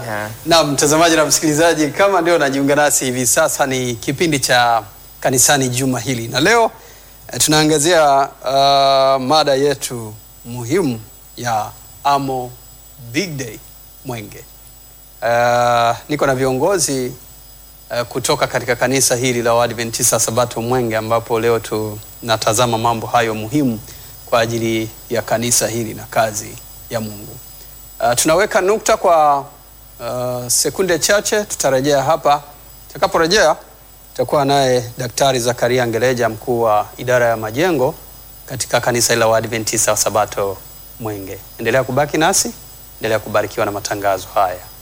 Yeah. Na mtazamaji na msikilizaji, kama ndio najiunga nasi hivi sasa, ni kipindi cha kanisani juma hili, na leo eh, tunaangazia uh, mada yetu muhimu ya Amo Big Day Mwenge. Uh, niko na viongozi uh, kutoka katika kanisa hili la Waadventista Sabato Mwenge, ambapo leo tunatazama mambo hayo muhimu kwa ajili ya kanisa hili na kazi ya Mungu. Uh, tunaweka nukta kwa uh, sekunde chache, tutarejea hapa. Tutakaporejea tutakuwa naye Daktari Zakaria Ngeleja, mkuu wa idara ya majengo katika kanisa hili la Waadventista wa Sabato Mwenge. Endelea kubaki nasi, endelea kubarikiwa na matangazo haya.